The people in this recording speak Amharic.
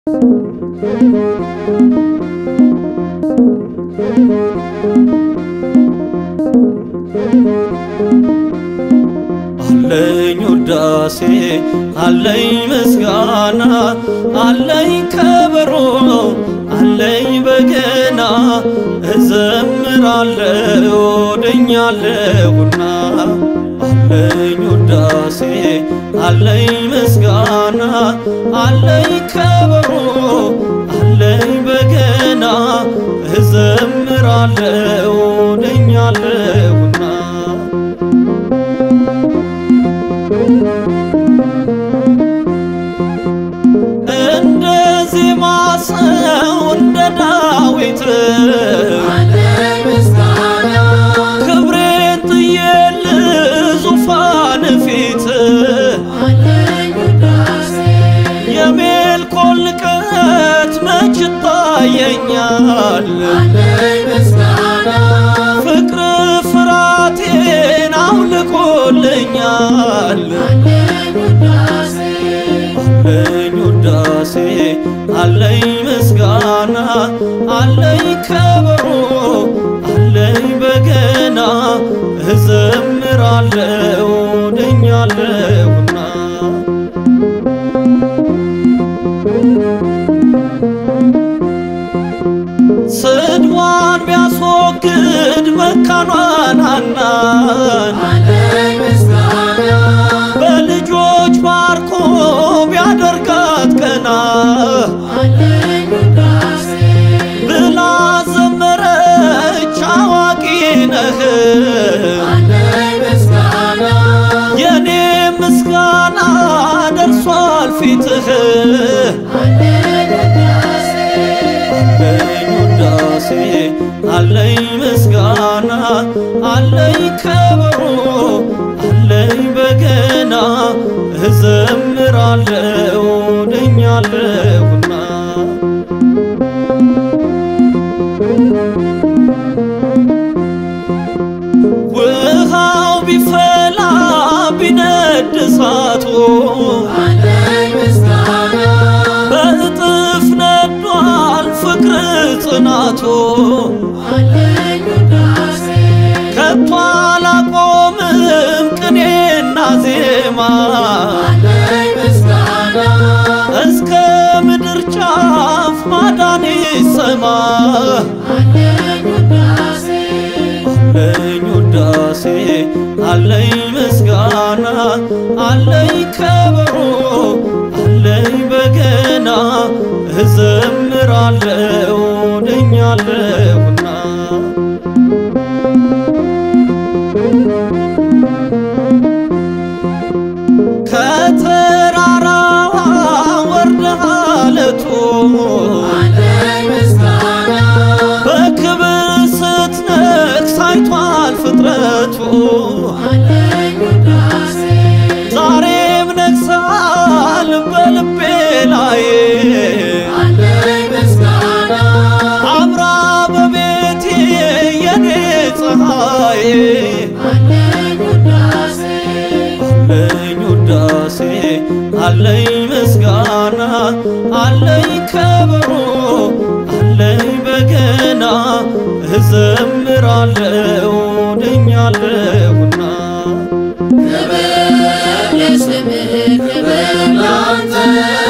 አለኝ ውዳሴ አለኝ ምስጋና አለኝ ከበሮ አለኝ በገና እዘምራለሁ ወደኛለሁና አለኝ ውዳሴ አለኝ ምስጋና አለኝ ከበሮ አለኝ በገና እዘምራለሁ ወደኛለሁና እንደ ዜማ ሰው እንደ ዳዊት ክብሬን ጥዬል ዙፋን ፊት የሜልኮል ንቀት መች ይታየኛል ፍቅር ፍራቴን አውልቆልኛል አለኝ ውዳሴ አለኝ ምስጋና አለኝ ከበሮ አለኝ በገና እዘምራለሁ ወደኛለሁና ስድዋን ቢያስወግድ መካኗን ሐናን በልጆች ባርኮ ቢያደርጋት ቀና ብላ ዘመረች አዋቂ ነህ የኔ ምስጋና ደርሷል ፊትህ አለኝ ውዳሴ አለኝ ምስጋና አለኝ ከበሮ አለኝ በገና እዘምራለሁ ወደኛለሁና ውሃው ቢፈላ ቢነድ እሳቱ በእጥፍ ነዷል ፍቅር ጽናቱ ከቶ አላቆምም ቅኔና ዜማ እስከ ምድር ጫፍ ማዳን ይሰማ አለኝ ውዳሴ አለኝ ምስጋና አለኝ ከበሮ አለኝ በገና እዘምራለሁ ወደኛለሁና ከተራራዋ ወርደህ አለቱ በክብር ስትነግስ አይቷል ፍጥረቱ ዛሬም ነግሰሃል በልቤ ላይ አምራ በቤቴ የኔ ፀሐይ አለኝ ውዳሴ አለኝ ምስጋና አለኝ ከበሮ አለኝ በገና እዘምራለሁ ወደኛለሁና ክብር ለስምህ ክብር ላንተ